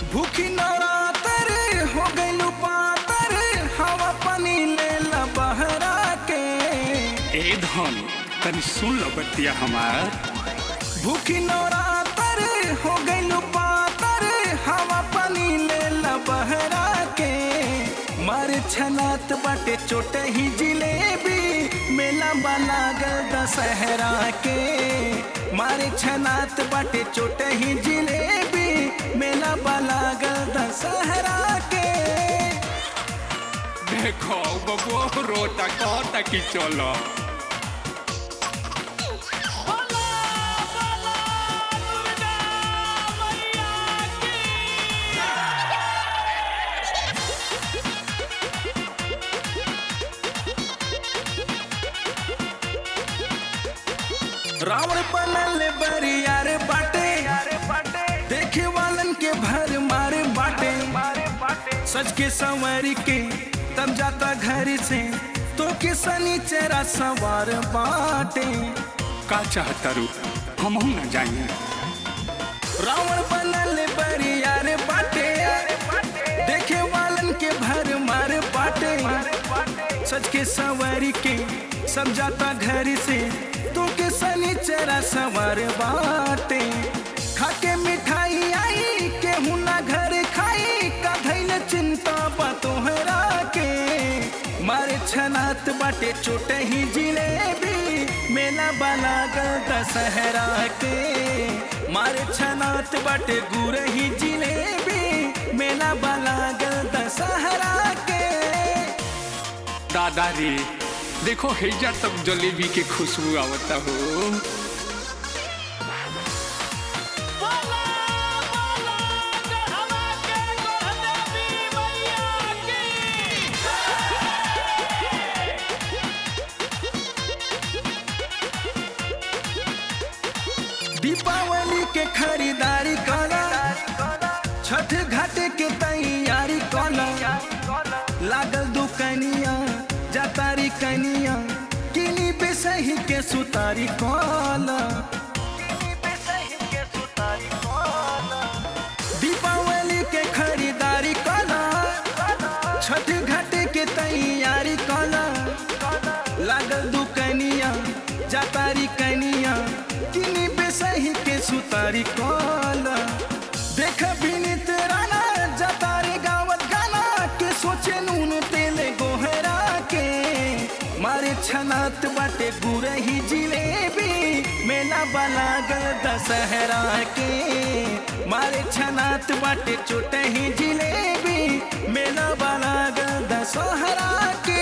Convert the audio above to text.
भूखी नवरातर हो गइलू पातर हवा पानी ले ला बहरा के ए धन तनी सुन लो बतिया हमार भूखी नवरातर हो गइलू पातर हवा पानी ले ला बहरा के मार छनात बाटे चोटे ही जिलेबी मेला बाला गल दशहरा के मारे छनात बाटे चोटे ही जिलेबी मेला बाला गल दशहरा के देखो बबुआ रोता कहता कि चलो रावण बनल बरियार बाटे देखे वालन के भर मारे बाटे सच के संवर के तब जाता घर से तो के सनीचरा सवार बाटे का चाहता रू हम न जाइए रावण बनल बरियार बाटे देखे वालन के भर मार बाटे सच के संवर के सब जाता घर से तो के सनीचरा सवार बाटे खाके मिठाई आई केहू ना घर खाई का धैल चिंता बा तोहरा के मारे छनात बाटे चोटे ही जिलेबी मेला बाला गल दशहरा के मारे छनात बाटे गुर ही जिलेबी मेला बाला गल दशहरा के दादा रे देखो हेजा तक जलेबी के खुशबू आवता हो दीपावली के खरीदारी कला छठ घाट के तैयारी कला लागल दुकनिया जातारी कनिया किनी बेसही के सुतारी कला दीपावली के खरीदारी कला छठ घाट के तैयारी कला लागल दुकनिया जातारी कनिया किनी बेसही के सुतारी कला देख बिनित राना जातारी गावत गाना के सोचे नून तेले गोहरा के मारे छनात बाटे गुरही जिलेबी मेला बाला गल दशहरा के मारे छनात बाटे चोटे ही जिलेबी मेला बाला गल दशहरा के